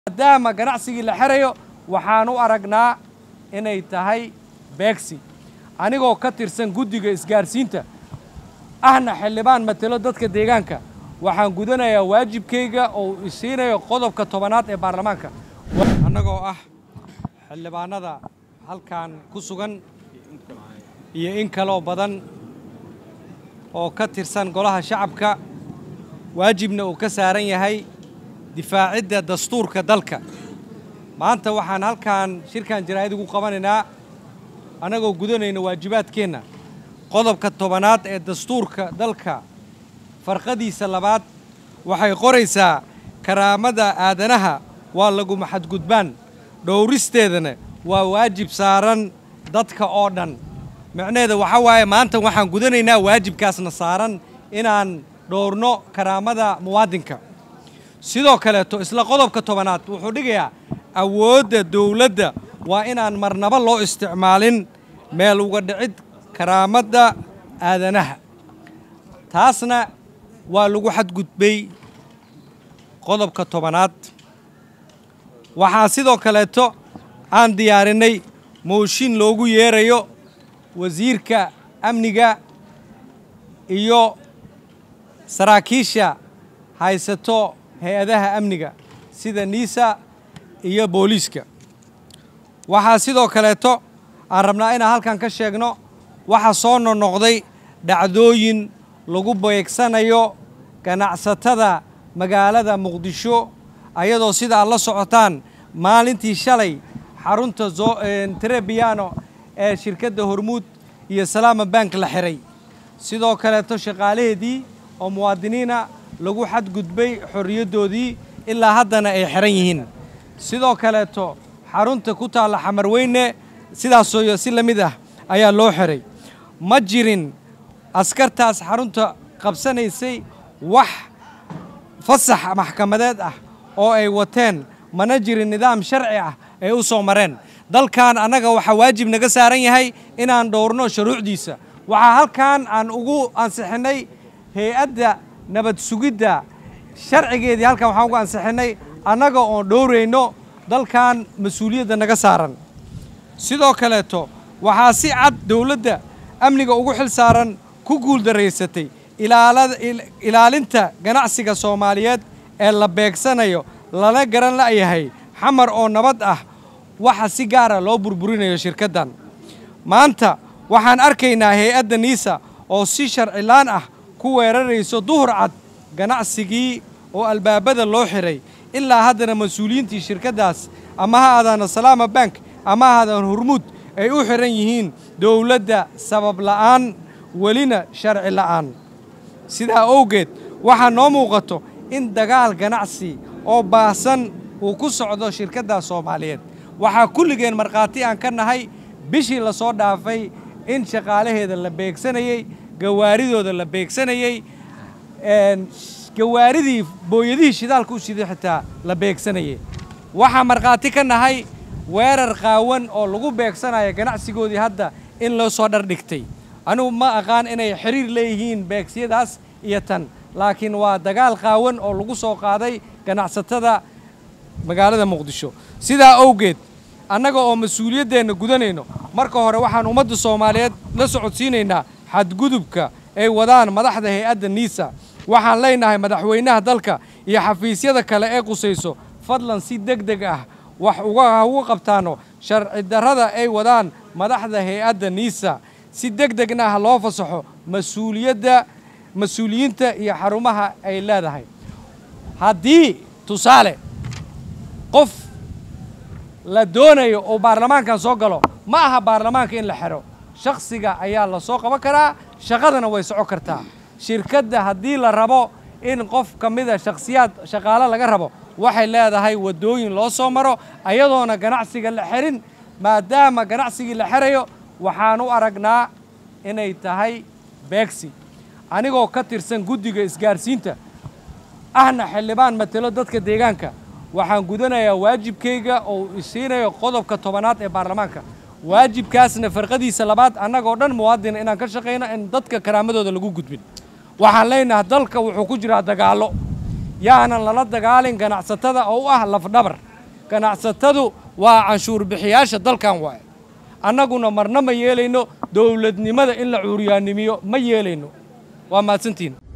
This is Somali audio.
maadaama ganacsigii la xerayo waxaan u aragnaa inay tahay beegsi anigoo ka tirsan guddiga isgaarsiinta ahna xildhibaan matelo dadka deegaanka waxaan gudanayaa waajibkayga oo isiinayo qodobka tobanaad ee baarlamaanka annagoo ah xildhibaanada halkan ku sugan iyo in kaloo badan oo ka tirsan golaha shacabka waajibna uu ka saaran yahay difaacidda dastuurka dalka maanta waxaan halkan shirkan jaraa'id ugu qabanaynaa annagoo gudanayna waajibaadkeenna qodobka tobanaad ee dastuurka dalka farqadiisa labaad waxay qoraysaa karaamada aadanaha waa laguma xadgudbaan dhowristeedana waa waajib saaran dadka oo dhan micnaheeda waxaa waaye maanta waxaan gudanaynaa waajibkaasna saaran inaan dhowrno karaamada muwaadinka sidoo kaleeto isla qodobka tobanaad wuxuu dhigayaa awoodda dowladda waa inaan marnaba loo isticmaalin meel uga dhicid karaamadda aadanaha taasna waa lagu xadgudbay qodobka tobanaad waxaa sidoo kaleeto aan diyaarinay mooshin loogu yeerayo wasiirka amniga iyo saraakiisha haysato hay-adaha amniga sida niisa iyo booliiska waxaa sidoo kaleeto aan rabnaa inaan halkan ka sheegno waxaa soo noqnoqday dhacdooyin lagu beegsanayo ganacsatada magaalada muqdisho ayadoo sida aad la socotaan maalintii shalay xarunta trebiano ee shirkadda hormuud iyo salaama bank la xiray sidoo kaleeto shaqaalaheedii oo muwaadiniina lagu xadgudbay xorriyaddoodii ilaa haddana ay xiran yihiin sidoo kaleeto xarunta ku taalla xamarweyne sidaasoo si la mid ah ayaa loo xiray ma jirin askartaas xarunta qabsanaysay wax fasax maxkamadeed ah oo ay wateen mana jirin nidaam sharci ah ay u soo mareen dalkan annaga waxaa waajib naga saaran yahay inaan dhowrno shuruucdiisa waxaa halkan aan ugu ansixinnay hay-adda nabad sugidda sharcigeedii halkan waxaan ugu ansixinnay annaga oon dhowrayno dalkan mas-uuliyadda naga saaran sidoo kaleeto waxaa si cad dowladda amniga ugu xil saaran ku guuldaraysatay ilaalinta ganacsiga soomaaliyeed ee la beegsanayo lana garan la'yahay xamar oo nabad ah waxa si gaara loo burburinayo shirkaddan maanta waxaan arkaynaa hay-adda niisa oo si sharcilaan ah ku weerarayso duhur cad ganacsigii oo albaabada loo xiray ilaa haddana mas-uuliyiintii shirkaddaas ama ha aadaana salaama bank ama ha aadaan hormuud ay u xiran yihiin dowladda sabab la'aan welina sharci la'aan sidaa owgeed waxaa noo muuqato in dagaal ganacsi oo baahsan uu ku socdo shirkaddaas soomaaliyeed waxaa kulligeen markhaati aan ka nahay bishii la soo dhaafay in shaqaalaheeda la beegsanayey gawaaridooda la beegsanayey gawaaridii booyadihii shidaalka u shiday xitaa la beegsanayey waxaa markhaati ka nahay weerar qaawan oo lagu beegsanayo ganacsigoodii hadda in loo soo dhardhigtay anigu ma aqaan inay xiriir leeyihiin beegsiyadaas iyo tan laakiin waa dagaal qaawan oo lagu soo qaaday ganacsatada magaalada muqdisho sidaa owgeed annaga oo mas-uuliyaddeenna gudanayno marka hore waxaan ummadda soomaaliyeed la socodsiinaynaa xadgudubka ay wadaan madaxda hay-adda niisa waxaan leenahay madaxweynaha dalka iyo xafiisyada kale ee qusayso fadlan si deg deg ah wax uga uga qabtaano sharci darrada ay wadaan madaxda hay-adda niisa si deg degna ah loo fasaxo mas-uuliyadda mas-uuliyiinta iyo xarumaha ay leedahay haddii tusaale qof la doonayo oo baarlamaankan soo galo ma aha baarlamaanka in la xero shakhsiga ayaa la soo qaban karaa shaqadana way soco kartaa shirkadda haddii la rabo in qof ka mida shakhsiyaad shaqaalo laga rabo waxay leedahay waddooyin loo soo maro ayadoona ganacsiga la xerin maadaama ganacsigii la xerayo waxaan u aragnaa inay tahay beegsi anigoo ka tirsan guddiga isgaarsiinta ahna xildhibaan matelo dadka deegaanka waxaan gudanayaa waajibkayga oo isiinayo qodobka tobanaad ee baarlamaanka waajibkaasna farqadiisa labaad annagoo dhan muwaadina inaan ka shaqayno in dadka karaamadooda lagu gudbin waxaan leenahay dalka wuxuu ku jiraa dagaallo yaanan lala dagaalin ganacsatada oo u ah lafdhabar ganacsatadu waa canshuur bixiyaasha dalkan waaye annaguna marna ma yeelayno dowladnimada in la cuuryaannimiyo ma yeelayno waa mahadsantihin